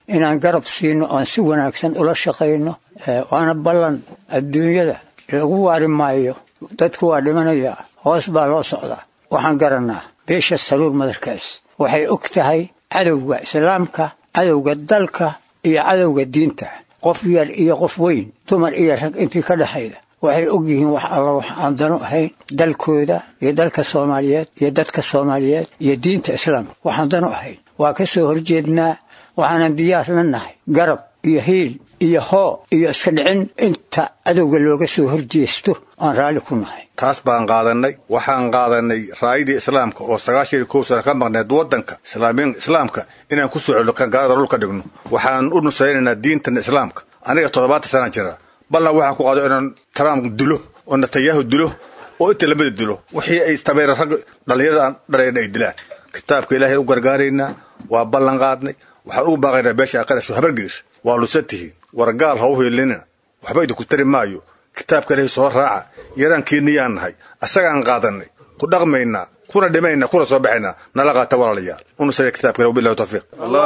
inaan garab siino oon si wanaagsan ula shaqayno waana ballan adduunyada lagu waari maayo dadku waa dhimanayaa hoos baa loo socdaa waxaan garannaa beesha saruur madarkaas waxay og tahay cadowga islaamka cadowga dalka iyo cadowga diinta qof yar iyo qof weyn dumar iyo rag intii ka dhexayda waxay og yihiin wax alla wax aan dano ahayn dalkooda iyo dalka soomaaliyeed iyo dadka soomaaliyeed iyo diinta islaamka waxaan dano ahayn waa ka soo horjeednaa waxaanan diyaar la nahay garab iyo hiil iyo hoo iyo iska dhicin inta cadowga looga soo horjeesto aan raalli ku nahay taas baan qaadannay waxaan qaadannay raayadii islaamka oo sagaashan iyo kow sana ka maqneed waddanka islaamiin islaamka inaan ku soo celno gaalada dhulka dhigno waxaan u nusaynaynaa diintan islaamka aniga toddobaatan sanaan jira ballan waxaan ku qaado inaan trump dilo oo netanyahu dilo oo inta lamida dilo wixii ay tabeera rag dhallinyarada aan dhalayna ay dilaan kitaabka ilaahay u gargaaraynaa waa ballan qaadnay waxaan ugu baaqaynaa beesha aqaras habargelis waa lusan tihiin war gaal ha u hiilinina waxba idinku tari maayo kitaabka ilaahay soo raaca yaraankiiniyaan nahay asagaan qaadannay ku dhaqmaynaa kuna dhimaynaa kuna soo baxaynaa nala qaata walaalayaal unusaya kitaabka ilahi wabillahi tawfiiq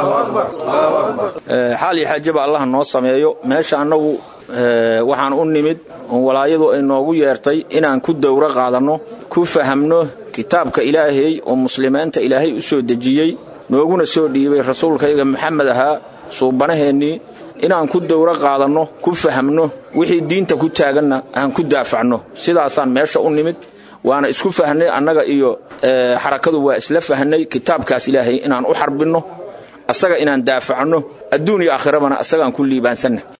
xaal iyo xaajaba allah noo sameeyo meesha annagu waxaan u nimid oon walaayadu ay noogu yeertay inaan ku dowro qaadanno ku fahamno kitaabka ilaahay oo muslimiinta ilaahay u soo dejiyey nooguna soo dhiibay rasuulkayga maxamed ahaa suubanaheennii inaan ku dowro qaadanno ku fahamno wixii diinta ku taaganna aan ku daafacno sidaasaan meesha u nimid waana isku fahnay annaga iyo xarakadu waa isla fahnay kitaabkaas ilaahay inaan u xarbinno asaga inaan daafacno adduun iyo aakhirabana asagaan ku liibaansanna